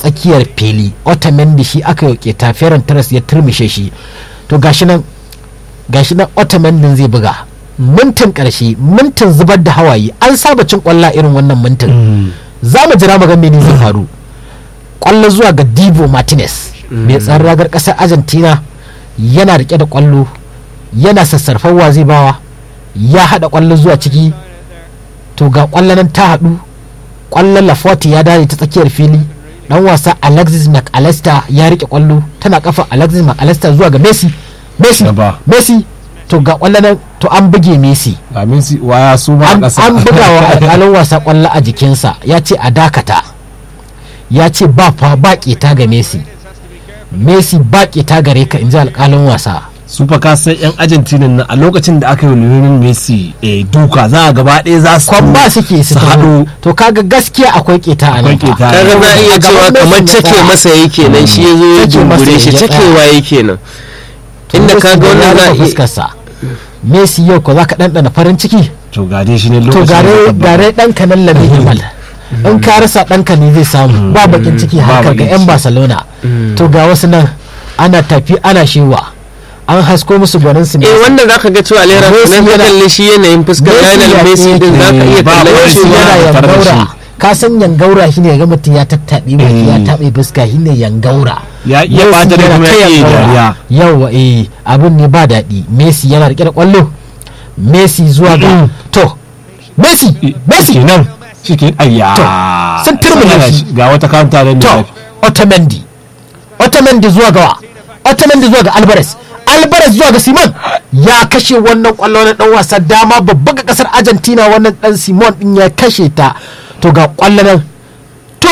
tsakiyar fili otamendi shi aka yi keta ferran taras ya turmishe shi to gashi nan gashi nan otamendin zai buga mintin karshe mintin zubar da hawaye an saba cin kwalla irin wannan mintin za mu jira mu ga mene zai faru kwallo zuwa ga divo martinez mai tsaron ragar kasar argentina yana rike da kwallo yana sassarfarwa zai bawa ya hada kwallo zuwa ciki to ga kwallo nan ta hadu kwallon laforte ya dare ta tsakiyar fili dan wasa alexis mcallister ya rike kwallo tana kafa alexis mcallister zuwa ga messi messi Gaba. messi to ga kwallo nan to an buge messi ga Messi waya su ma a an ƙasa an buga wa alƙalin wasa kwallo a jikinsa ya ce a dakata ya ce ba fa ba ƙeta ga messi messi ba ƙeta gare ka in ji alƙalin wasa su fa ka san yan Argentina nan a lokacin da aka yi Lionel Messi eh, duka za a gaba ɗaya za su kwamba suke su su taho. haɗu to kaga gaskiya akwai ƙeta a nan Akwai fa. ƙeta. kaga za a iya A cewa gaban kamar Messi ya cake tsaya. masa yake nan shi ya zo ya Cake masa jumbure shi ya tsaya. cakewa yake nan To inda Messi kaga da wannan ya za a rufe iya fuskarsa messi yau ko za ka ɗanɗana farin ciki to ga dai shi ne to lokacin da gare ka gare ɗanka nan labi himal in ka rasa ɗanka ne zai samu ba bakin ciki Ba haka ga bakin 'yan ciki. barcelona to ga wasu nan ana tafi ana shewa an hasko musu gwanin su eh wannan zaka ga cewa lera Messi nan ka yana- kalle shi yanayin fuskar Messi Lionel ya- Messi din zaka iya ba kallon wani shi su ma yana tare da yangaura shi. ka san yangaura shine ga mutum ya tattaɓe baki ya taɓe fuska shine yangaura Ya iya Messi ɓata da yana kuma ta ya iya yangaura. dariya. yawa eh abin ne ba daɗi messi yana rike da kwallo messi zuwa ga to messi messi kenan shi ke ayya To, sun turmule shi. ga wata kanta da to ne otamendi otamendi zuwa gawa otamendi zuwa ga alvarez alvarez zuwa ga simon ya kashe wannan kwallo na dan wasa dama babba ga kasar argentina wannan dan simon din ya kashe ta to ga kwallo nan to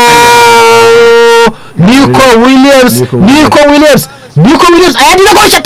nico williams Nico nico williams nico williams a yadi na goshe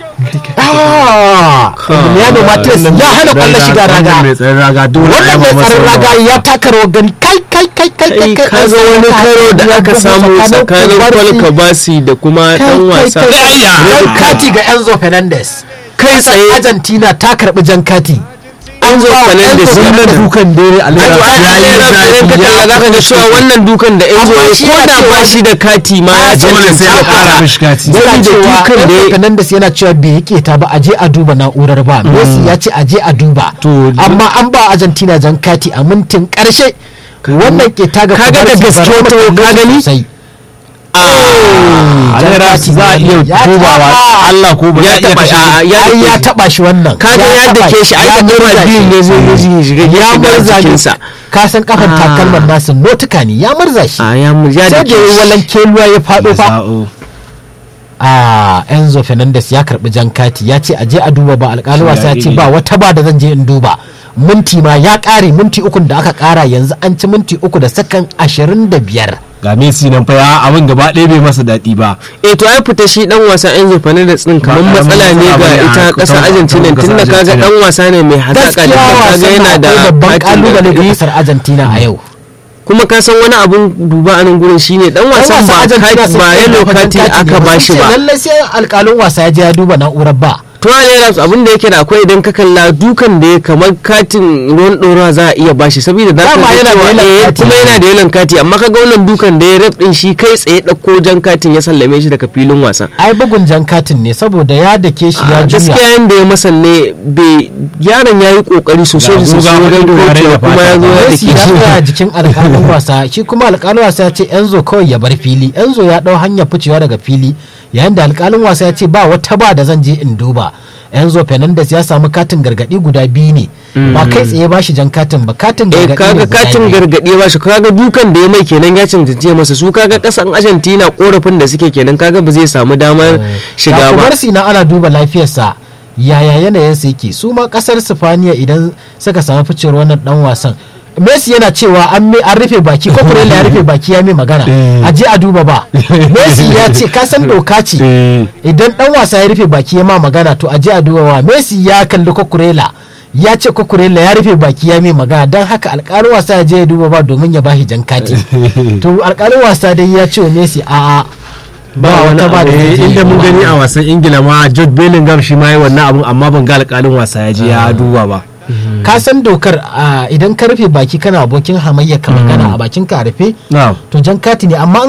ah emiliano martinez ya hana kwallo shiga raga mai tsayin raga dole a wannan yaba mai masa tsaron raga yawa. ya taka rawar gani kai kai kai kai kai kai kaga wani karo da aka samu tsakanin Paul Kabasi da kuma dan wasa jan kati ga Enzo Fernandez kai tsaye Argentina ta karbi jan kati Enzo Fernandez ya wannan dukan dare a Wato lera an ya yi lera zafi, ka ya talla zaka ga cewa wannan dukan da Enzo Amma ya shi ko ya da ce ba wani- shi da kati ma ya dole sai ya cancanta kara mishi kati yana Saboda cewa dukan da Enzo ya- Fernandez yana cewa bai yake ta ba a je a duba na'urar ba Messi ya ce a je a duba To, amma an ba Argentina jan kati a mintin karshe wannan ke ta ga Kaga da Kubarsi gaske bari mu wato kalle ka shi gani? sosai. a jan lera kati za a ne. iya Ya dubawa taba. Allah ko ba ya za a iya taba kashe a- shi. ya ai ya dake taba shi wannan kaga ya taba dake shi ai ya da murza kama biyun shi. ne zai zai shiga ya gefe da murza jikinsa shi ka san kafan Ah. takalman nasu notuka ne ya murza shi a ya mu ya sai dake da yi shi. walan keluwa ya faɗo fa Za'o. a enzo fernandez ya karbi jan kati ya ce aje a duba ba alƙali wasa ya ce iri. ba wata ba da zan je in duba minti ma ya ƙare minti ukun da aka ƙara yanzu an ci minti uku da sakan ashirin da biyar ga Messi nan fa ya abin gaba ɗaya bai masa daɗi ba eh to ai fita shi dan wasa Enzo Fernandez din kamar Ba matsala karamin ne matsala ga bane a ita kasar kusan- Argentina kasar tunda kaga Argentina. dan wasa ne mai hazaka gaskiya da kaga wasan yana yana da da babban katin kalubale ga gargaɗi. kasar argentina a yau kuma ka san wani abun duba a nan gurin shine dan wasan ba kati ba yellow kati aka bashi ba lallai sai alƙalin wasa ya je ya duba na'urar ba to ne abin da yake da akwai idan ka kalla dukan da ya kamar katin ruwan ɗora za a iya bashi saboda za ka Dama ga yana da cewa yellow eh, kati. kuma yana da yellow kati amma kaga wannan dukan da ya rep din shi kai tsaye ɗauko jan katin ya sallame shi daga filin wasa ai bugun jan katin ne saboda ya dake shi ya a juya gaskiya yanda ya masa ne bai yaron ya yi kokari sosai da Ga sosai guga wajen wani kaucewa da kuma ya zo ya Messi dake ya shi tsaya jikin alƙalin wasa shi kuma alƙalin wasa ya ce Enzo kawai ya bar fili Enzo ya ɗau hanyar ficewa daga fili yayin da alƙalin wasa ya ce ba wata ba da zan je in duba Enzo Fernandez ya samu katin gargaɗi guda biyu ne ba kai tsaye ba shi jan katin ba katin eh gargaɗi ne kaga guda katin biyu. gargaɗi ba shi kaga dukan da ya mai kenan ya cancance masa su kaga kasan Argentina korafin da suke kenan kaga ba zai samu damar shiga ba Barsi na ana duba lafiyarsa yaya yanayinsa yake su ma kasar Sifaniya idan suka samu ficewar wannan dan wasan Messi yana cewa an me- an rufe baki ko Kurela ya rufe baki ya mai magana Eh. a je a duba ba Messi ya ce ka san doka ce Eh. idan dan wasa ya rufe baki ya ma magana to a je a duba ba Messi ya kalli Kokurela ya ce Kokurela ya rufe baki ya mai magana don haka alƙalin wasa ya je ya duba ba domin ya bashi jan kati to alƙalin wasa dai ya ce wa Messi a'a ba wata ba da zai Eh, je inda ya mun duba. gani a wasan ingila ma Jude Bellingham shi ma yi wannan abun amma ban ga alƙalin wasa ya je ya duba ba ka san dokar a, idan ka rufe baki kana abokin hamayya ka magana a bakin ka a rufe na'am to jan kati ne amma